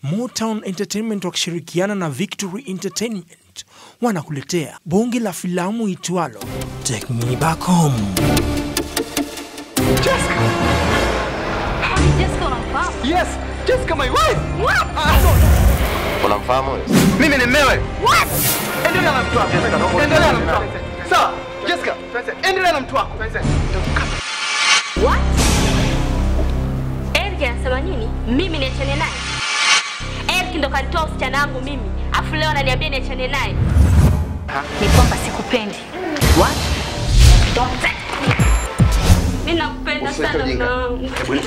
Motown Entertainment wakishirikiana na Victory Entertainment wanakuletea bonge la filamu itwalo Take Me Back Home. Jessica unamfahamu? Yes, Jessica my wife. What? Unamfahamu wewe? Mimi ni mmewe. What? Endelea na mtu wako. Endelea na mtu wako. Sawa, Jessica. Endelea na mtu wako. What? Eric anasema nini? Mimi niachane naye? Eric ndo kanitoa usichana wangu mimi, afu leo ananiambia niachane naye. Ni kwamba sikupendi. What? Don't say. Mimi nakupenda sana mume wangu.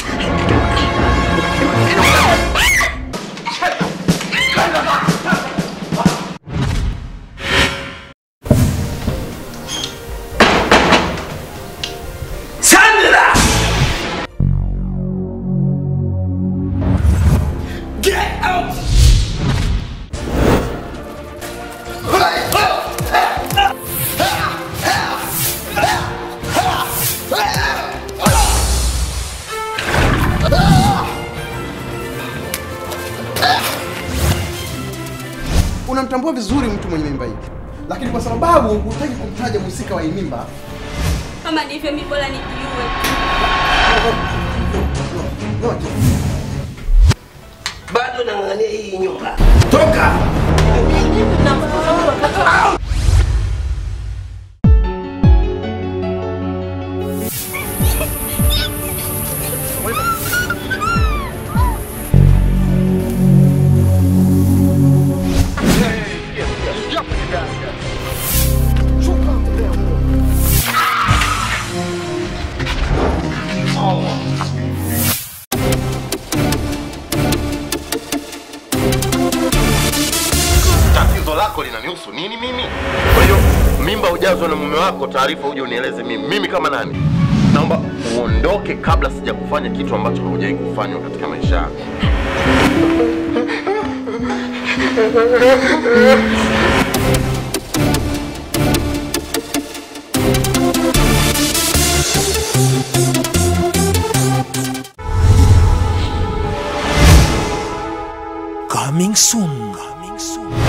unamtambua vizuri mtu mwenye mimba hii, lakini kwa sababu hutaki kumtaja mhusika wa hii mimba, Kama ndivyo mimi bora nijiue. yote bado nang'ang'ania hii nyumba. Tatizo lako linanihusu nini mimi? Kwa hiyo mimba ujazwe na mume wako, taarifa uje unieleze mimi. Mimi kama nani? Naomba uondoke kabla sija kufanya kitu ambacho haujawahi kufanywa katika maisha yako. Coming soon. Coming soon.